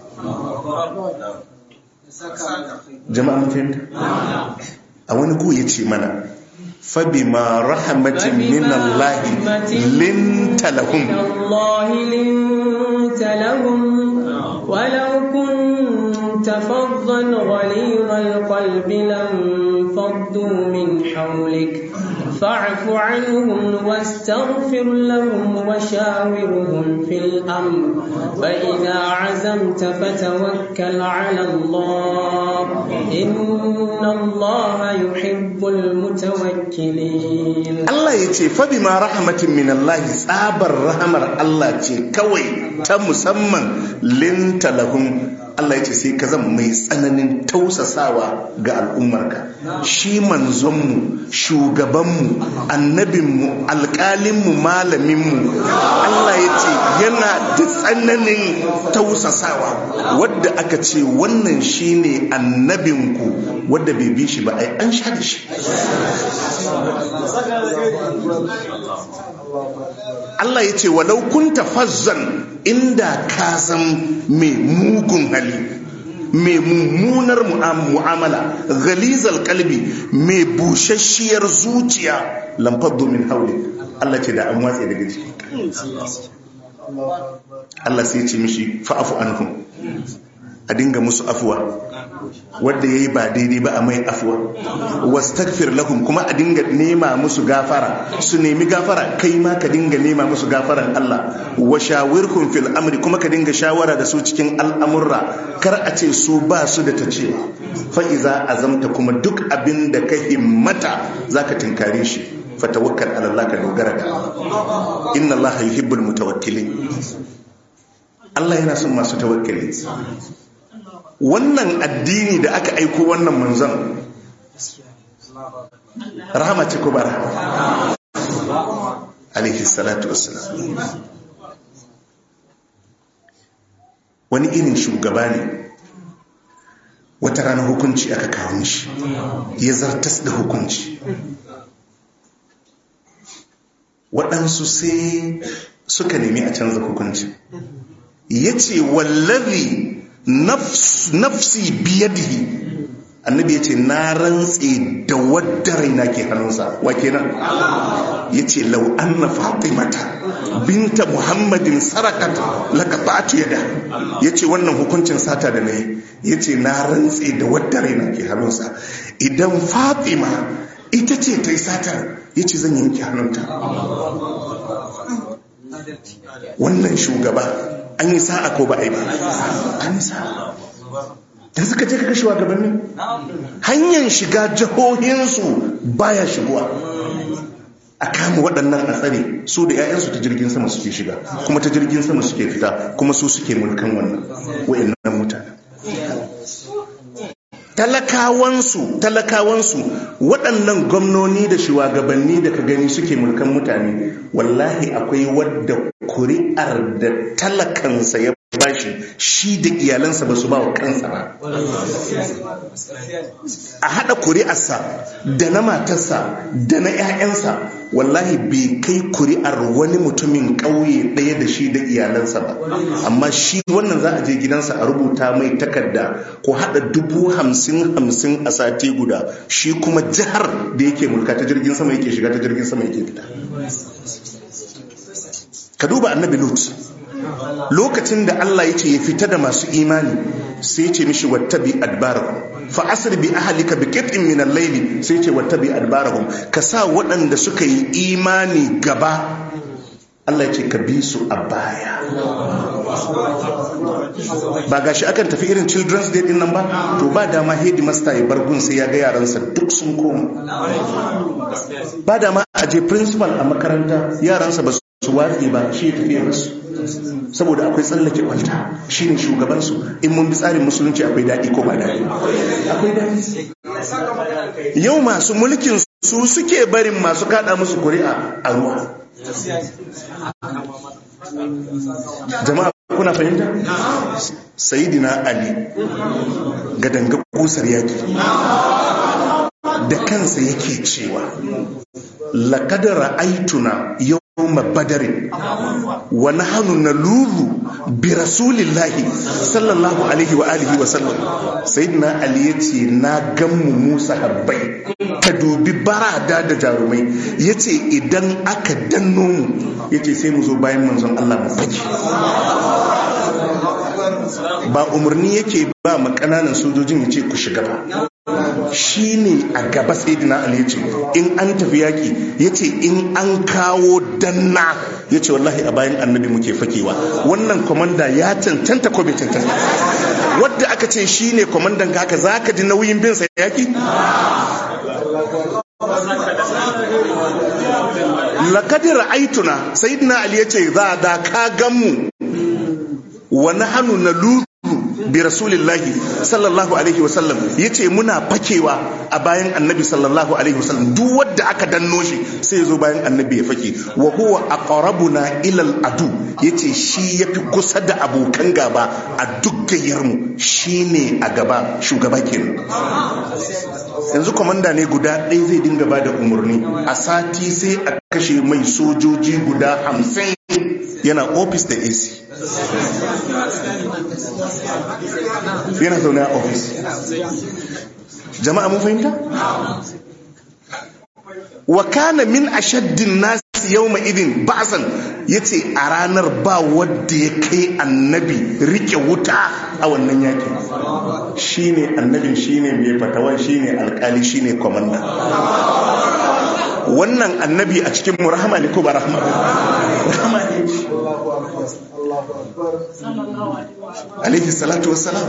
jama'a mun fahimta a wani ku ya ce mana fabima rahmatin min Allah linta lahum الله لنت لهم ولو كنت فظا غليظ القلب لانفضوا من حولك فاعف عنهم واستغفر لهم وشاورهم في الأمر فإذا عزمت فتوكل على الله إن الله يحب المتوكلين Allah ya ce fabima rahmatin min Allah tsabar rahamar Allah ce kawai ta musamman linta lahum Allah ya ce sai ka zama mai tsananin tausasawa ga al'ummarka shi manzonmu shugabanmu annabinmu alƙalinmu malaminmu Allah ya ce yana da tsananin tausasawa wadda aka ce wannan shine annabinku wadda bai bi shi ba ai an sha da shi Allah ya ce walau kunta fazzan inda ka san mai mugun hali mai mummunar mu'amala ghalizal kalbi mai bushasshiyar zuciya lamfar domin haule Allah ce da an watse daga ciki Allah sai ce mishi fa'afu anhum a dinga musu afuwa wadda ya yi ba daidai ba a mai afuwa wastagfir lahum kuma a dinga nema musu gafara su nemi gafara kai ma ka dinga nema musu gafaran Allah wa shawirkum fil amri kuma ka dinga shawara da su cikin al'amurra kar a ce su ba su da ta cewa fa iza azamta kuma duk abin da ka himmata zaka tinkare shi fatawakkal ala Allah ka dogara da inna Allah yuhibbul mutawakkilin Allah yana son masu tawakkali wannan addini da aka aiko wannan manzon rahama ce ko ba rahama alaihi salatu wassalam wani irin shugaba ne wata rana hukunci aka kawo mishi ya zartas da hukunci waɗansu sai suka nemi a canza hukunci ya ce wallazi nafsi biyadihi annabi ya ce na rantse da wadda raina ke hannunsa wa kenan ya ce lau anna fatimata binta muhammadin sarakat laqata'tu yada ya ce wannan hukuncin sata da nayi ya ce na rantse da wadda raina ke hannunsa idan fatima ita ce ta yi satar ya ce zan yanke hannunta wannan shugaba an yi sa'a ko ba a yi ba an yi sa'a da suka je kaga shugabanni hanyar shiga jihohinsu baya shigowa a kama waɗannan a tsare su da 'ya'yansu ta jirgin sama suke shiga kuma ta jirgin sama suke fita kuma su suke mulkan wannan wa'annan mutane talakawansu talakawansu waɗannan gwamnoni da shugabanni da ka gani suke mulkan mutane wallahi akwai wadda kuri'ar da talakansa ya bashi shi da iyalansa ba su ba wa kansa ba a haɗa kuri'arsa da na matarsa da na 'ya'yansa wallahi bai kai kuri'ar wani mutumin ƙauye ɗaya da shi da iyalansa ba amma shi wannan za a je gidansa a rubuta mai takarda ko haɗa dubu hamsin hamsin a sati guda shi kuma jihar da yake mulka ta jirgin sama yake shiga ta jirgin sama yake fita ka duba annabi lut lokacin da Allah ya ce ya fita da masu imani sai ce mishi wattabi adbarahum fa asri bi ahlika bi qit'in min al-layli sai ce wattabi adbarahum ka sa waɗanda suka yi imani gaba Allah ya ce ka bi su a baya ba gashi akan tafi irin children's day din nan ba to ba dama headmaster ya bargun sai ya ga yaransa duk sun koma ba dama a je principal a makaranta yaransa ba su watsi ba shi ya tafiya musu saboda akwai tsallake kwalta shi ne shugabansu in mun bi tsarin musulunci akwai daɗi ko ba daɗi akwai daɗi yau masu mulkin su suke barin masu kaɗa musu kuri'a a ruwa jama'a kuna fahimta sayidina ali ga danga kusar yaki da kansa yake cewa laƙadar aituna yau yawma badarin wa nahnu nalulu bi rasulillahi sallallahu alaihi wa alihi wa sallam sayyidina ali yace na gammu musa habbai ka dubi barada da jarumai yace idan aka danno mu yace sai mu zo bayan manzon Allah mu fake ba umarni yake ba ma kananan sojojin yace ku shiga ba shi ne a gaba sai dina ali ya ce in an tafi yaƙi ya ce in an kawo danna ya ce wallahi a bayan annabi muke fakewa wannan kwamanda ya cancanta ko bai cancanta wadda aka ce shi ne kwamandan haka za ka ji nauyin bin sa yaƙi lakadir aituna sayyidina ali ya ce za da ka gan mu wani hannu na lutu bi rasulillahi sallallahu alaihi wasallam yace muna fakewa a bayan annabi sallallahu alaihi wasallam duk wanda aka danno shi sai ya zo bayan annabi ya fake wa huwa aqrabuna ila al-adu yace shi yafi kusa da abokan gaba a duk gayyar mu shine a gaba shugaba kenan yanzu komanda ne guda ɗaya zai dinga ba da umarni a sati sai a kashe mai sojoji guda hamsin yana ofis da ac yana zaune a ofis jama'a mun fahimta wa kana min ashaddin nasi yawma idin ba'san yace a ranar ba wanda ya kai annabi rike wuta a wannan yakin shine annabin shine mai fatawan shine alkali shine komanda wannan annabi a cikin mu rahama ne ko ba rahama ba rahama ne alaihi salatu wassalam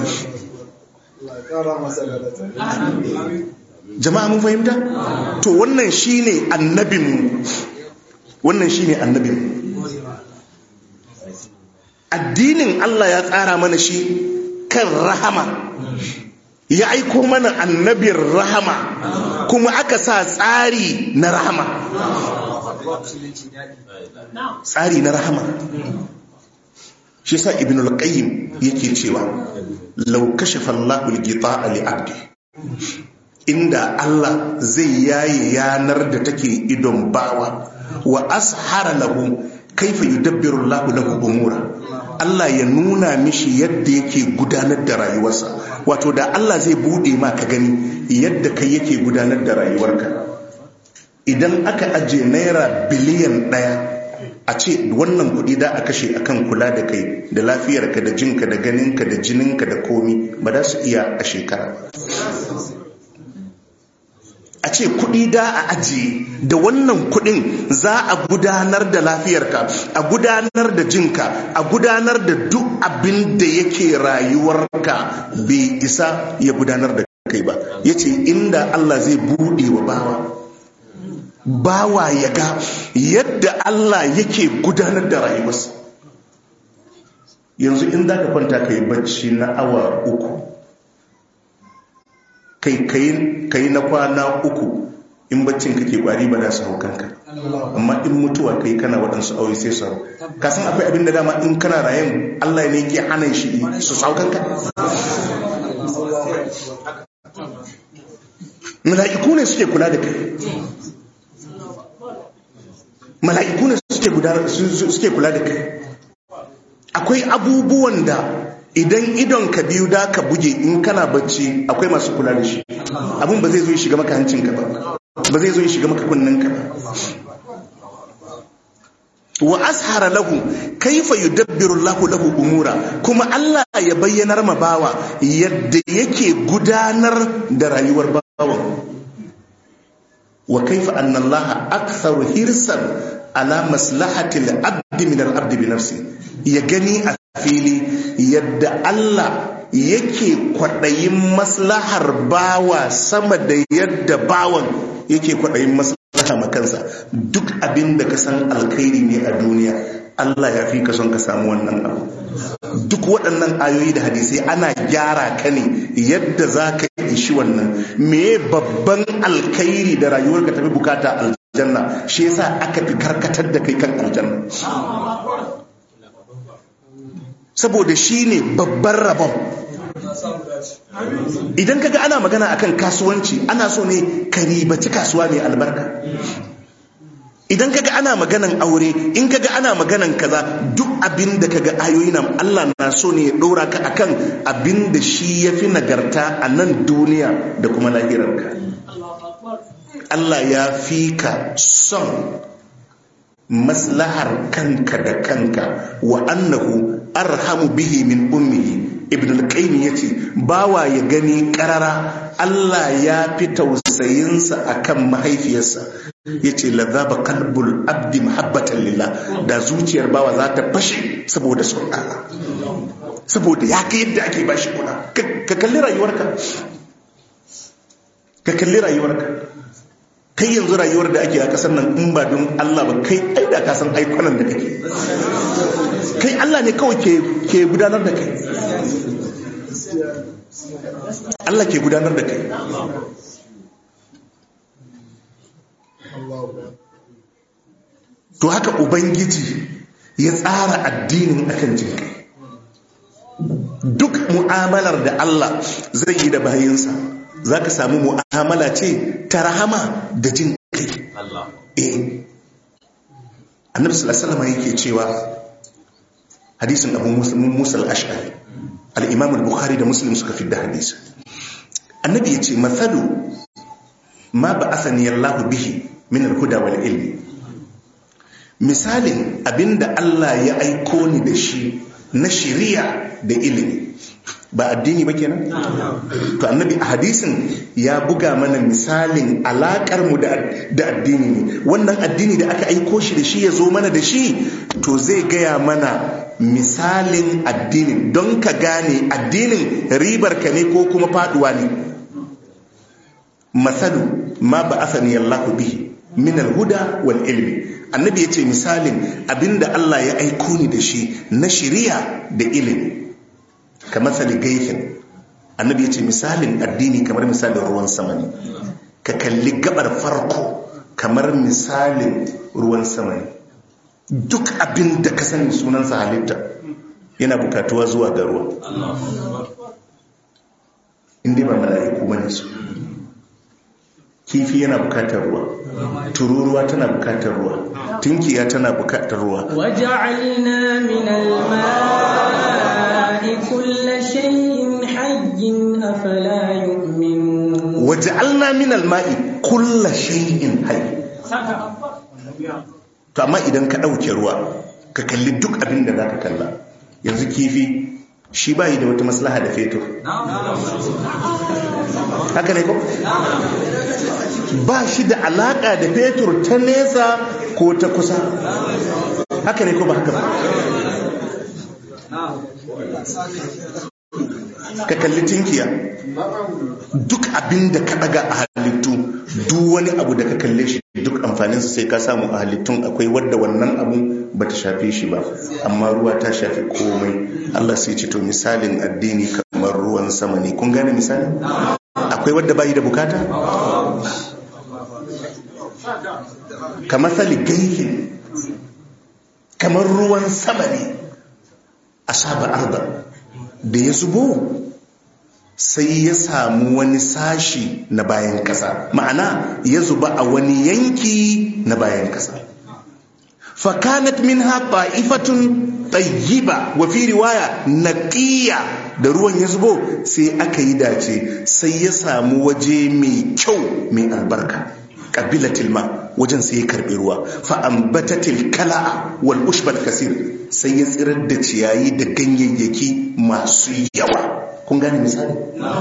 jama'a mun fahimta to wannan shine annabinmu wannan shine annabinmu addinin Allah ya tsara mana shi kan rahama ya aiko mana annabin rahama kuma aka sa tsari na rahama tsari na rahama shi sa ibn al-qayyim yake cewa law kashafa Allahu al-ghita'a li 'abdi inda Allah zai yaye yanar da take idon bawa wa ashara lahu kaifa yudabbiru Allahu lahu umura Allah ya nuna mishi yadda yake gudanar da rayuwarsa wato da Allah zai bude ma ka gani yadda kai yake gudanar da rayuwarka idan aka aje naira biliyan ɗaya a ce wannan kuɗi da a kashe akan kula da kai da lafiyarka da jinka da ganinka da jininka da komi ba za su iya a shekara a ce kuɗi da a ajiye da wannan kuɗin za a gudanar da lafiyarka a gudanar da jinka a gudanar da duk abin da yake rayuwarka bai isa ya gudanar da kai ba ya ce inda Allah zai buɗe wa bawa bawa ya ga yadda Allah yake gudanar da rayuwarsa yanzu in za ka kwanta ka yi bacci na awa uku kai kai na kwana uku in baccin kake kwari ba da su hau kanka amma in mutuwa kai kana waɗansu aure sai su hau ka san akwai abin da dama in kana rayan Allah ne ke hana shi su hau kanka mala'iku ne suke kula da kai mala'iku ne suke kula da kai akwai abubuwan da idan idon ka biyu da ka buge in kana bacci akwai masu kula da shi abun ba zai zo shiga maka hancinka ba ba zai zo shiga maka kunninka ba wa ashara lahu kaifa yudabbiru Allahu lahu umura kuma Allah ya bayyanar ma bawa yadda yake gudanar da rayuwar bawan wa kaifa anna Allah aktharu hirsan ala maslahati al-abd min al-abd bi nafsi ya gani a fili yadda Allah yake kwaɗayin maslahar bawa sama da yadda bawan yake kwaɗayin maslahar makansa duk abin da ka san alkhairi ne a duniya Allah ya fi ka son ka samu wannan abu duk waɗannan ayoyi da hadisai ana gyara ka ne yadda za ka ishi wannan me babban alkhairi da rayuwar ka tafi bukata aljanna shi yasa aka fi karkatar da kai kan aljanna saboda shi ne babban rabon idan kaga ana magana akan kasuwanci ana so ne ka ribaci kasuwa mai albarka idan kaga ana maganan aure in kaga ana maganan kaza duk abin da kaga ayoyi nan Allah na so ne ya ɗora ka akan abin da shi ya fi nagarta a nan duniya da kuma lahirarka Allah ya fi ka son maslahar kanka da kanka wa annahu arhamu bihi min ummihi ibn al-qayyim yace bawa ya gani karara Allah ya fi tausayinsa akan mahaifiyarsa yace ladhaba qalbul abdi mahabbatan lillah da zuciyar bawa za ta fashe saboda son Allah saboda ya ga yadda ake bashi kula ka kalli rayuwarka ka kalli rayuwarka kai yanzu rayuwar da ake a kasar nan in ba don Allah ba kai ai da ka san aikonan da kake kai Allah ne kawai ke ke gudanar da kai Allah ke gudanar da kai to haka ubangiji ya tsara addinin akan jinkai duk mu'amalar da Allah zai yi da bayinsa za ka samu mu'amala ce ta rahama da jin kai eh annabi sallallahu alaihi yake cewa hadisin abu musa al-ash'ari al-imam al-bukhari da muslim suka fi da hadisi annabi yace mathalu ma ba'athani Allah bihi min al-huda wal ilmi misalin abinda Allah ya aiko ni da shi na shiriya da ilimi ba addini ba kenan to annabi a hadisin ya buga mana misalin alakar mu da addini ne wannan addini da aka aiko shi da shi ya zo mana da shi to zai gaya mana misalin addinin don ka gane addinin ribar ka ne ko kuma faduwa ne masalu ma ba asani Allahu bihi min alhuda wal ilmi annabi ya ce misalin abinda Allah ya aiko ni da shi na shiriya da ilimi kamar sali gaifin annabi ya ce misalin addini kamar misalin ruwan sama ne ka kalli gabar farko kamar misalin ruwan sama ne duk abin da ka sani sunansa halitta yana bukatuwa zuwa ga ruwa inda ba mala'iku bane su kifi yana bukatar ruwa tururuwa tana bukatar ruwa tinkiya tana bukatar ruwa وجعلنا من الماء كل شيء حي أفلا يؤمنون waja'alna min al-ma'i kulla shay'in hayy to amma idan ka dauke ruwa ka kalli duk abin da zaka kalla yanzu kifi shi bai da wata maslaha da fetur haka ne ko ba shi da alaka da fetur ta nesa ko ta kusa haka ne ko ba haka ba ka kalli tinkiya duk abin da ka daga a halittu duk wani abu da ka kalle shi duk amfaninsa sai ka samu a halittun akwai wadda wannan abu ba ta shafe shi ba amma ruwa ta shafi komai Allah sai ce to misalin addini kamar ruwan sama ne kun gane misali akwai wadda bayi da bukata kamar sali gaihin kamar ruwan sama ne a saba arba da ya zubo sai ya samu wani sashi na bayan kasa ma'ana ya zuba a wani yanki na bayan kasa fakanat minha ta'ifatun tayyiba wa fi riwaya naqiya da ruwan ya zubo sai aka yi dace sai ya samu waje mai kyau mai albarka qabilatil ma wajen sai ya karbi ruwa fa ambatatil kala'a wal ushbal kasir sai ya tsirar da ciyayi da ganyayyaki masu yawa kun gane misali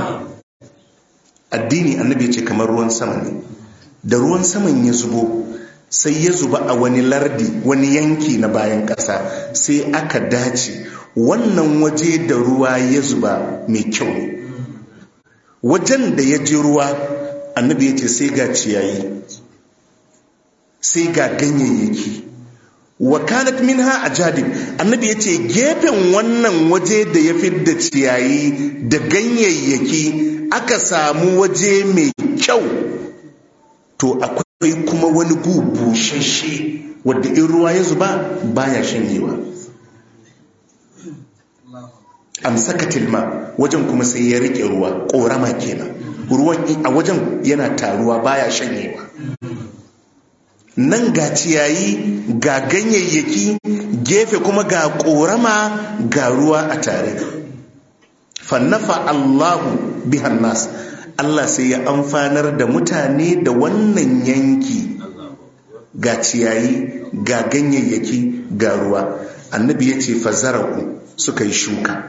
addini annabi ce kamar ruwan sama ne da ruwan saman ya zubo sai ya zuba a wani lardi wani yanki na bayan ƙasa sai aka dace wannan waje da ruwa ya zuba mai kyau ne wajen da ya ji ruwa annabi ya ce sai ga ciyayi sai ga ganyayyaki wa kanat minha ajadib annabi yace gefen wannan waje da ya da ciyayi da ganyayyaki aka samu waje mai kyau to akwai kuma wani gu bushashe wadda in ruwa ya zuba baya shanyewa amsakatil ma wajen kuma sai ya rike ruwa korama kenan ruwan a wajen yana taruwa baya shanyewa nan ga ciyayi ga ganyayyaki gefe kuma ga korama ga ruwa a tare fannafa allahu bihan nas allah sai ya amfanar da mutane da wannan yanki ga ciyayi ga ganyayyaki ga ruwa annabi ya ce fazara'u suka yi shuka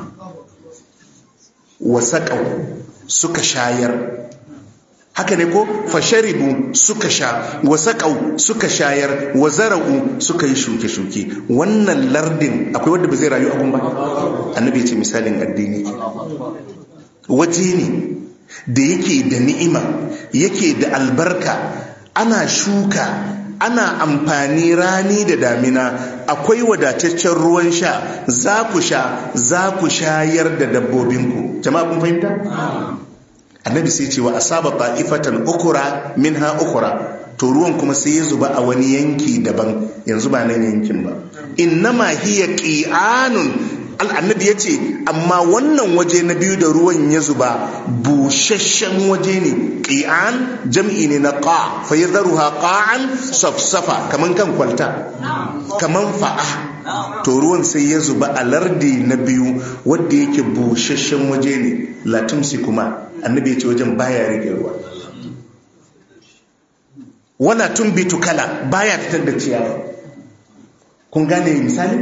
wasaƙau suka shayar haka ne ko fasharibu suka sha wasaƙau suka shayar wazara'u suka yi shuke-shuke wannan lardin akwai wadda ba zai rayu abun ba annabi ce misalin addini waje ne da yake da ni'ima yake da albarka ana shuka ana amfani rani da damina akwai wadataccen ruwan sha za ku sha za ku shayar da dabbobinku jama'a kun fahimta annabi sai ce wa asaba ta'ifatan ukura minha ukura to ruwan kuma sai ya zuba a wani yanki daban yanzu ba nan yankin ba innama hiya qi'anun annabi ya ce amma wannan waje na biyu da ruwan ya zuba busasshen waje ne ƙi'an jam'i ne na ƙa fa ya zaruha ƙa'an safsafa kaman kan kwalta kaman fa'a to ruwan sai ya zuba a lardi na biyu wadda yake busasshen waje ne latumsi kuma annabi ya ce wajen baya rike ruwa wala tumbitu kala baya fitar da ciyawa kun gane misali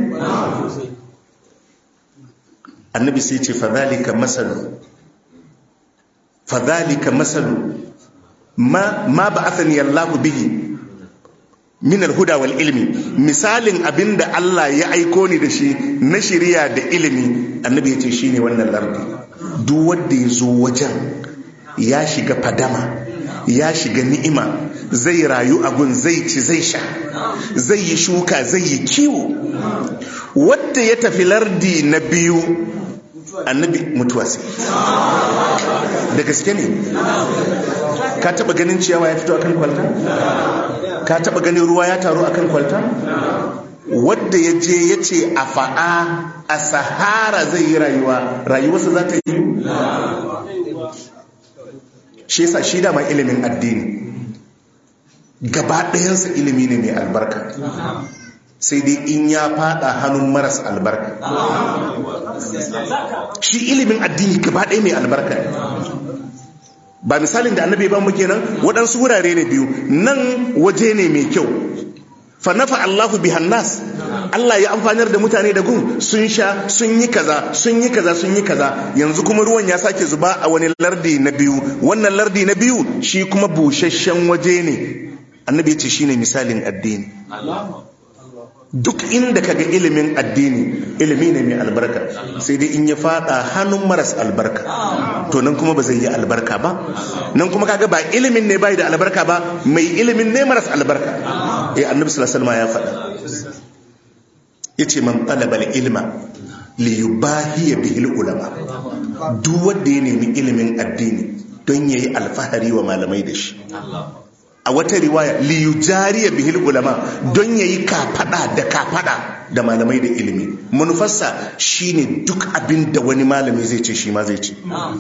annabi sai ce fadhalika masalu fadhalika masalu ma ma ba'athani Allah bihi min al-huda wal ilmi misalin abinda Allah ya aiko ni da shi na shiriya da ilimi annabi ya ce shine wannan lardi duk wanda ya zo wajen ya shiga fadama ya shiga ni'ima zai rayu abun zai ci zai sha zai yi shuka zai yi kiwo wadda ya tafi lardi na biyu annabi mutuwa sai da gaske ne ka taba ganin ciyawa ya fito akan kwalta ka taba ganin ruwa ya taru akan kwalta wadda ya je ya ce a fa'a a sahara zai yi rayuwa rayuwarsa za ta yi shi yasa shi dama ilimin addini gaba ɗayansa ilimi ne mai albarka sai dai in ya fada hannun maras albarka shi ilimin addini gaba ɗaya mai albarka ne ba misalin da annabi ba mu kenan waɗansu wurare ne biyu nan waje ne mai kyau fa nafa Allahu bihan nas Allah ya amfanar da mutane da gun sun sha sun yi kaza sun yi kaza sun yi kaza yanzu kuma ruwan ya sake zuba a wani lardi na biyu wannan lardi na biyu shi kuma busasshen waje ne annabi ya ce shine misalin addini duk inda kaga ilimin addini ilimi ne mai albarka sai dai in ya fada hannun maras albarka to nan kuma ba zai yi albarka ba nan kuma kaga ba ilimin ne bai da albarka ba mai ilimin ne maras albarka eh annabi sallallahu alaihi wasallam ya faɗa yace man talaba ilma li yubahi bihi ulama duk wanda ya nemi ilimin addini don yayi alfahari wa malamai da shi a wata riwaya liyujariya bihil ulama don ya yi kafada da kafada da malamai da ilimi manufarsa shine duk abin da wani malami zai ce shi ma zai ce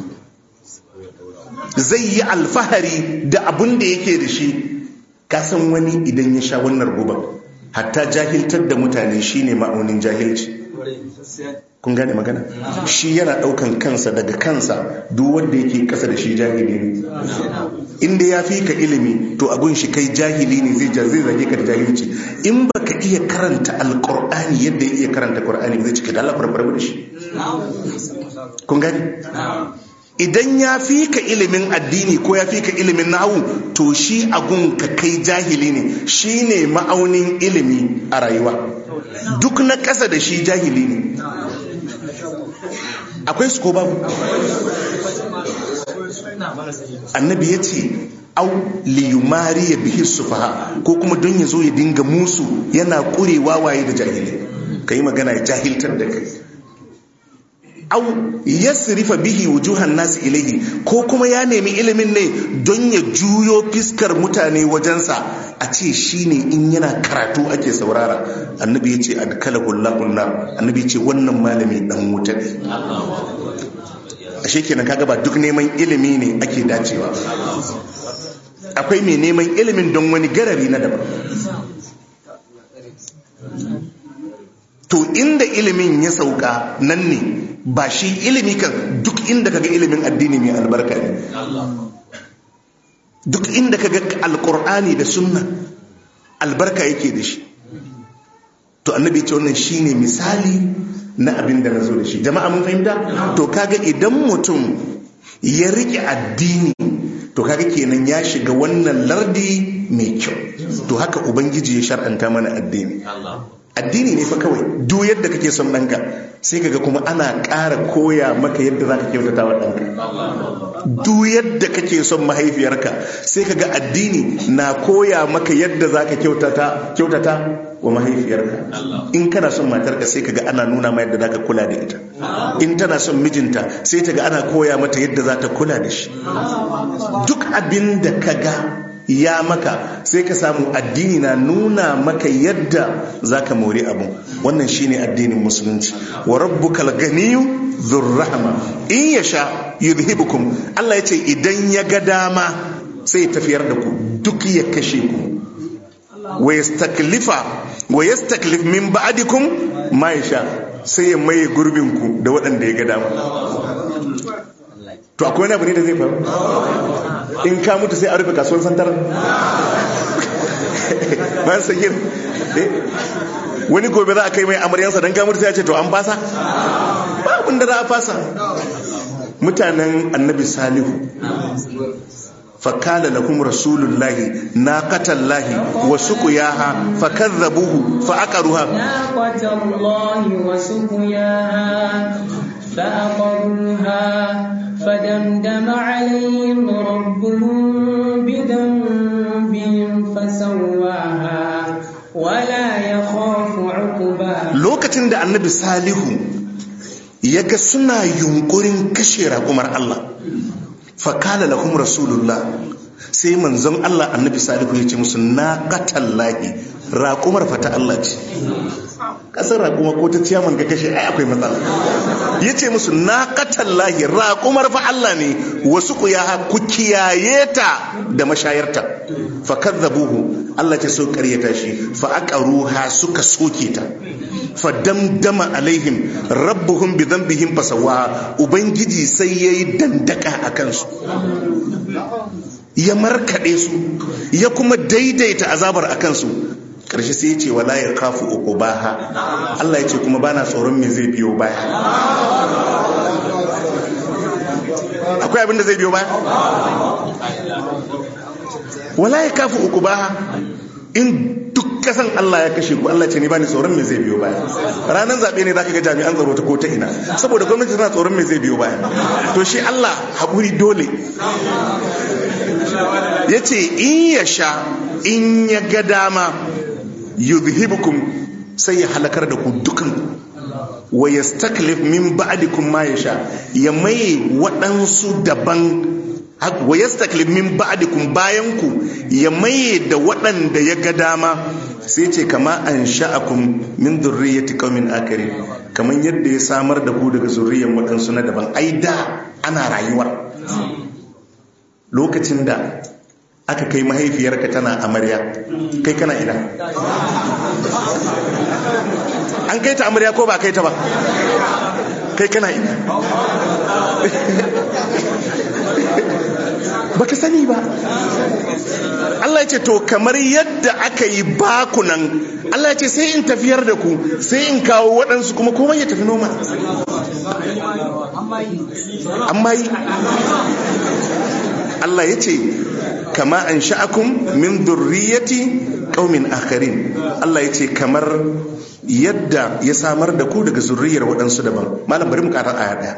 zai yi alfahari da abin da yake da shi kasan wani idan ya sha wannan guba hatta jahiltar da mutane shine ma'aunin jahilci kun gane magana shi yana daukan kansa daga kansa duk wanda yake kasa da shi jahili ne inda ya fi ka ilimi to abun shi kai jahili ne zai zai zage ka da jahilci in baka iya karanta alqur'ani yadda ya iya karanta qur'ani zai cika da Allah farfar da shi kun gane idan ya fi ka ilimin addini ko ya fi ka ilimin nahu to shi agun ka kai jahili ne shi ne ma'aunin ilimi a rayuwa duk na ƙasa da shi jahili ne akwai su ko babu annabi ya ce au liyumari ya bihi sufaha ko kuma don ya zo ya dinga musu yana ƙurewa waye da jahili ka yi magana ya jahiltar da kai au yasrifa bihi wujuhan nasu ilaihi ko kuma ya nemi ilimin ne don ya juyo fiskar mutane wajensa a ce shine in yana karatu ake saurara annabi ya ce adkalahu Allahu nar annabi ya ce wannan malami dan wuta ne ashe kenan kaga ba duk neman ilimi ne ake dacewa akwai mai neman ilimin don wani garari na daban to inda ilimin ya sauka nan ne ba shi ilimi kan duk inda kaga ilimin addini mai albarka ne duk inda kaga alkur'ani da sunna albarka yake da shi to annabi ce wannan shine misali na abin da na zo da shi jama'a mun fahimta to kaga idan mutum ya rike addini to kaga kenan ya shiga wannan lardi mai kyau to haka ubangiji ya shar'anta mana addini addini ne fa kawai duk yadda kake son ɗanka sai kaga kuma ana ƙara koya maka yadda za ka kyautata wa ɗanka duk yadda kake son mahaifiyarka sai kaga addini na koya maka yadda za ka kyautata wa mahaifiyarka in kana son matarka sai kaga ana nuna ma yadda za ka kula da ita in tana son mijinta sai ta ga ana koya mata yadda za ta kula da shi duk abin da ka ga ya maka sai ka samu addini na nuna maka yadda za ka mori abu wannan shine addinin musulunci wa rabbukal ganiyu dhurrahma in yasha yudhibukum Allah yace idan ya ga dama sai ya tafiyar da ku duk ya kashe ku wa yastaklifa wa yastaklif min ba'dikum ma yasha sai ya maye gurbin ku da waɗanda ya ga dama to akwai wani abu ne da zai faru in ka mutu sai a rufe kasuwan santar bayan sagir wani gobe za a kai mai amaryansa don ka mutu sai a ce to an fasa ba abin da za a fasa mutanen annabi salihu fakala lahum rasulullahi naqatallahi wa suqiyaha fakadzabuhu fa aqaruha naqatallahi wa suqiyaha fa aqaruha فدمدم عليهم ربهم بذنبهم فسواها ولا يخاف عقباها lokacin da annabi salihu ya ga suna yunkurin kashe raƙumar Allah fakala lahum rasulullah sai manzon Allah annabi salihu ya ce musu na qatallahi raƙumar fata Allah ce ƙasar raƙuma ko ta ciyaman ga kashe ai akwai matsala ya ce musu na katallahi raƙumar fa Allah ne wasu ku ya ku kiyaye ta da mashayarta fa kadzabuhu Allah ce so ƙaryata shi fa aqaruha suka soke ta fa damdama alaihim rabbuhum bi dhanbihim fasawa ubangiji sai yayi dandaka akan su ya markaɗe su ya kuma daidaita azabar a kansu ƙarshe sai ya ce wala ya kafu uku baha Allah ya ce kuma bana tsoron me zai biyo baya akwai abin da zai biyo baya wala ya kafu uku baha in duk kasan Allah ya kashe ku Allah ce ni bani tsoron me zai biyo baya ranar zaɓe ne zaka ga jami'an tsaro ta ko ta ina saboda gwamnati tana tsoron me zai biyo baya to shi Allah haƙuri dole ya ce in ya sha in ya ga dama yuzhibukum sai ya halakar da ku dukan wa yastaklif min ba'dikum ma yasha ya mai waɗansu daban wa yastaklif min ba'dikum bayan ku ya maye da waɗanda ya ga dama sai ce kama an sha'akum min zurriyyati qaumin akari kamar yadda ya samar da ku daga zurriyyar waɗansu na daban ai da ana rayuwar lokacin da aka kai mahaifiyarka tana amarya kai kana ina an kai ta amarya ko ba kai ta ba kai kana ina baka sani ba Allah ya ce to kamar yadda aka yi bakunan Allah ya ce sai in tafiyar da ku sai in kawo waɗansu kuma komai ya tafi noma amma yi Allah ya ce kama an sha'akum min durriyati qaumin akharin Allah ya ce kamar yadda ya samar da ku daga zurriyar waɗansu daban malam bari mu ƙara aya ɗaya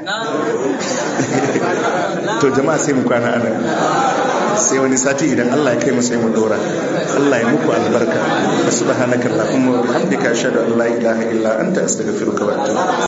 to jama'a sai mu kwana ana sai wani sati idan Allah ya kai mu sai mu dora Allah ya muku albarka subhanaka allahumma wa bihamdika ashhadu an la ilaha illa anta astaghfiruka wa atubu